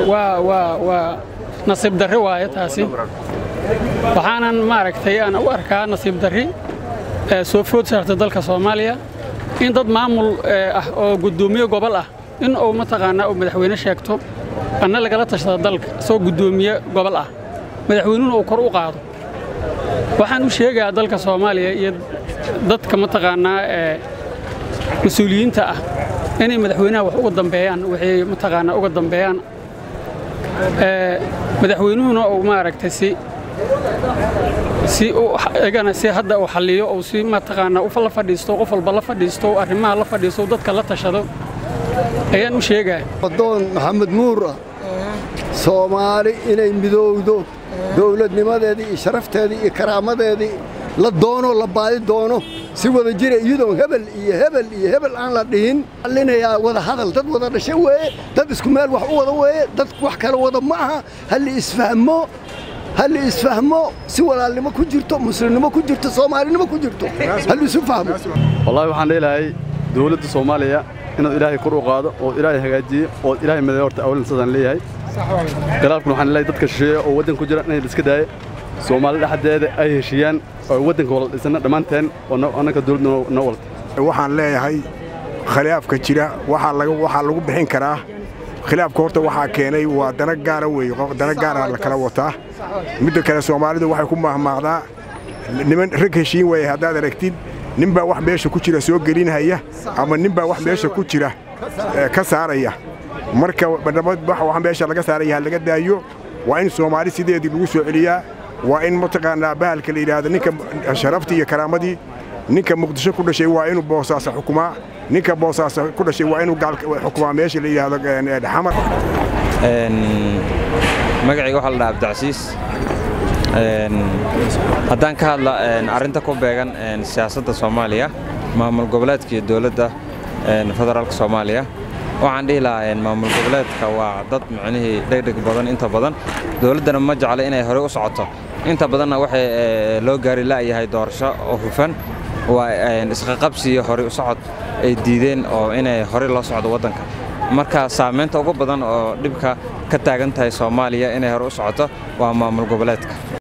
waa waa waa nasiib darri waaye taasi waxaanan maaragtay aan u arkaa nasiib darri ee soo food saarta dalka soomaaliya in dad maamul ah oo guddoomiye gobol ah in uu mataqaanaa uu madaxweyne sheegto anna lagala tashada dalka isagoo guddoomiye gobol ah madaxweynuhuna uu kor u qaado waxaan u sheegayaa dalka soomaaliya iyo dadka mataqaanaa ee mas-uuliyiinta ah inay madaxweynaha wax uga dambeeyaan waxay mataqaanaa uga dambeeyaan madaxweynuhuna uu maaragtay si si igana si hadda uu xalliyo uu si mataqaanaa u la fadhiisto qof walba la fadhiisto arrimaha la fadhiisto dadka la tashado ayaan u sheegaa adoon maxamed nuur ah soomaali inay midowdo dowladnimadeedii iyo sharafteedii iyo karaamadeedii la doono la baadi doono si wada jira iyadoon hebel iyo hebel iyo hebel aan la dhihin allinayaa wada hadal dad wada dhasho weeye dad isku meel wax u wada weeye dad wax kala wada ma aha halli isfahmo halli isfahmo si walaalnimo ku jirto muslimnimo ku jirto soomaalinimo ku jirto halli isu fahmo wallahi waxaan leelahay dowladda soomaaliya inaad ilaahay kor u qaado ood ilaahay hagaajiyo ood ilaahay maday horta awlan sidaan leeyahay khilaafkuna waxaan leeyahay dadka shisheeya oo waddanka ku jira inay la iska daayo soomaali dhexdeeda ay heshiiyaan oo waddanka wala dhisana dhammaanteen oo annaka dowladda noo walta waxaan leeyahay khilaafka jira waxaa lagu bixin karaa khilaafka horta waxaa keenay waa dana gaara weeye dana gaara la kala wataa midda kale soomaalidu waxay ku mahmaaqdaa niman rag heshiin weeye haddaad aragtid ninbaa wax meesha ku jira soo gelinhaya ama ninbaa wax meesha ku jira ka saaraya marka wax meesha laga saaraya ha laga daayo waa in soomaali sideedii lagu soo celiyaa waa in mataqaanaa bahalka la yidhaahdo ninka sharaftii iyo karaamadii ninka muqdisho ku dhashay waa inuu boosaasa xukumaa ninka boosaasa ku dhashay waa inuu xukumaa meesha la yidhaahdo xamar magacayga waxaa la dhaha abdicasiis haddaan ka hadla arrinta ku beegan siyaasadda soomaaliya maamul goboleedka iyo dowladda federaalka soomaaliya waxaan dhihi lahaa maamul goboleedka waa dad micnihii dhegdheg badan inta badan dowladdana ma jecla inay horey u socoto inta badanna waxay loo gaari la'yahay doorasho oo hufan waa isqaqabsi iyo horey u socod ay diideen oo inay horey loo socdo waddanka marka saamaynta ugu badan oo dhibka ka taagan tahay soomaaliya inay hore u socoto waa maamul goboleedka